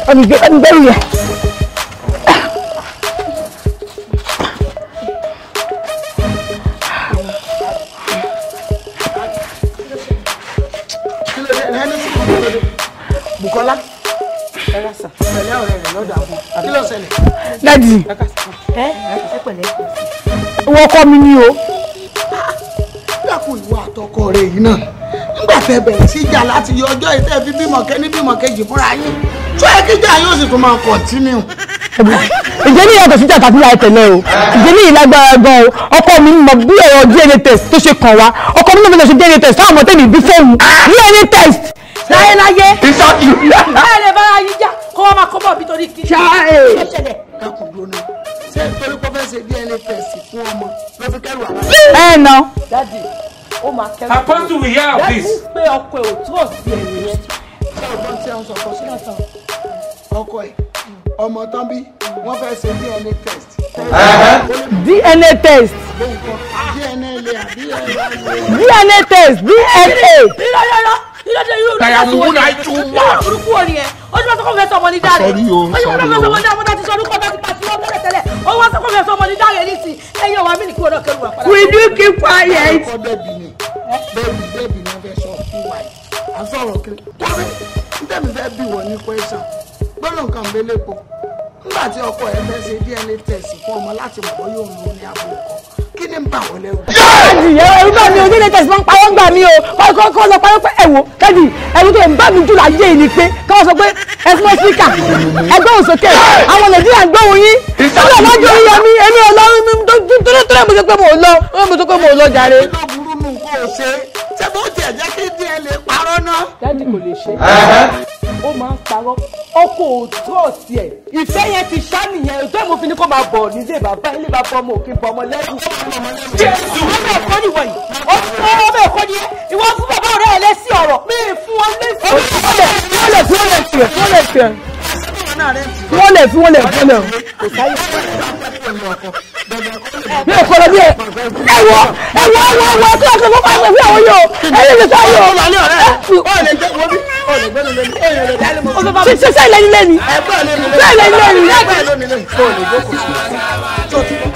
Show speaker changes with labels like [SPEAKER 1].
[SPEAKER 1] ọ̀nì gbẹ́rù yẹn.
[SPEAKER 2] Bukola pẹ̀lẹ́ ọ̀rẹ́ rẹ̀ lọ́dọ̀ àwọn kí ló ṣẹlẹ̀.
[SPEAKER 1] dádì
[SPEAKER 2] ẹ ẹ pẹ̀lẹ́.
[SPEAKER 1] wọ́n kọ́ mi ní o.
[SPEAKER 2] dákun ìwọ àtọkọ rẹ yìí náà nígbà tẹ́ bẹ̀rẹ̀ sí ìjà láti yọ ọjọ́ ìtẹ́ fi bímọ kẹ́ ní bímọ kejì fúnra yín tó yẹ kí ìjà yóò sì tún máa kọ̀ntínú.
[SPEAKER 1] ìjẹ́ ní ìyàtọ̀ síjà tàbí láì tẹ̀lé o ìjẹ́ ní ìlágbára gan o ọkọ mi mọ bí ọ̀rọ̀ DNA test tó ṣe kàn wá ọkọ mi náà fẹ́ lọ ṣe DNA test táwọn ọmọ tẹ̀lé bí fóònù DNA test.
[SPEAKER 3] láyé láyé
[SPEAKER 1] ìsọ̀tì.
[SPEAKER 3] láyé lè bára yín jà kó wọ́n máa kọ́ bọ̀ bí torí kí
[SPEAKER 1] Ṣáà.
[SPEAKER 3] ló ṣẹlẹ̀.
[SPEAKER 2] dákun dúró ṣé torí pé fẹ́ ṣe DNA test fún ọmọ ló fi kẹ́rù àwọn.
[SPEAKER 1] ẹ nà.
[SPEAKER 3] dádì ó máa kẹ́rù.
[SPEAKER 4] Apostle, we hear of
[SPEAKER 3] dádì
[SPEAKER 4] this.
[SPEAKER 3] pé ọkọ ẹ̀ ò túrọ̀ sí ẹ̀yìn yẹn.
[SPEAKER 2] ṣé ọgbọ́n tí a ń sọ kọ sílẹ̀ tán ọkọ ẹ̀ ọmọ tán bí wọ́n fẹ́ ṣe DNA test.
[SPEAKER 1] DNA test
[SPEAKER 2] DNA lè àbí
[SPEAKER 1] DNA test DNA.
[SPEAKER 3] irọ́ irọ́ irọ́ dé irú
[SPEAKER 2] Kàyà mú
[SPEAKER 3] wo ni
[SPEAKER 2] náà tún wà.
[SPEAKER 3] irú burúkú wo ni ẹ ó ti wá sọ́kọ́ fẹ́ sọmọ ní dáre
[SPEAKER 2] Sorry o,
[SPEAKER 3] ó ti wá
[SPEAKER 2] sorry
[SPEAKER 3] sọ́kọ́
[SPEAKER 2] o.
[SPEAKER 3] fẹ́ sọmọ ní dáre mo ti sọ orúkọ bá ti pàṣẹ wọn tẹ́lẹ̀ tẹ́lẹ̀ ó wá sọ́kọ́ fẹ́ sọmọ ní dáre ní ti ẹ̀yìn ọ̀wá mi ní kí wọ́n náà kẹ́rù wà padà.
[SPEAKER 1] we do keep quiet.
[SPEAKER 2] ọkọ bẹ́ẹ̀bì ni bẹ́ẹ̀bì bẹ́ẹ̀bì ni wọ́n fẹ́ sọ fún wa yìí à ń sọ̀rọ̀ kiri wọ́n fi ntẹ́mi fẹ́ bí wọ́n ní question gbọ́dọ̀ nǹkan bẹ́lẹ̀ po nígbà tí ọkọ ẹ fẹ́ ṣe DNA test fún ọmọ láti mọ̀ bóyá òun ló ní àbò ọkọ kí ni ń bà wọ́n lẹ́rù.
[SPEAKER 1] káàdì ẹ̀rù bá mi o DNA test máa ń pawọ́ gbà mí o kọ́ kọ́ sọ pé pé ẹ̀wò káàdì ẹ̀rù tó ń bá mi jù láyé yìí ni pé káwọn sọ pé ẹ̀sùn síkà ẹgbẹ́ òsókè àwọn nàìjíríà ń gbóhùn yín nígbà máa jọ yíyọ mí èmi ò lọ torí torí mo sọ pé mo ò lọ mo sọ pé mo ò lọ jàre.
[SPEAKER 2] kí ló burú nù kó o ṣe ṣé bó tiẹ̀ jẹ́ kí DNA parọ́ náà.
[SPEAKER 3] dádì kò lè ṣe ó máa ń parọ́ ọkọ̀ òtúrọ̀ sí ẹ̀ ìfẹ́ yẹn ti ṣá nìyẹn ìjọ ìmọ̀ fi ni kó máa bọ̀ nílé bàbá ilé bàbá ọmọ òkè bọ̀ ọmọ lẹ́rù jésù ọmọ ẹ̀kọ́ ni wọ̀nyí ọmọ ẹ̀kọ́ ni ìwọ fún bàbá ọ̀rẹ́ ẹ̀ lẹ́sí ọ̀rọ̀ mi ì fún wọn lẹ́sí ọ̀rọ̀
[SPEAKER 1] wọ́n lè fi wọ́n lè fi wọ́n lè fi wọ́n lè fi wọ́n lè fi wọ́n lè mi ò kọ́lọ́ bí ẹ ẹ̀wọ̀ ẹ̀wọ̀ ẹ̀wọ̀ ẹ̀wọ̀ tí wọ́n ti fún pàṣẹ fún àwọn yóò ẹ̀yẹ lè sọ yóò ṣe ṣe ṣe lẹ́ni lẹ́ni ṣe lẹ́ni lẹ́ni.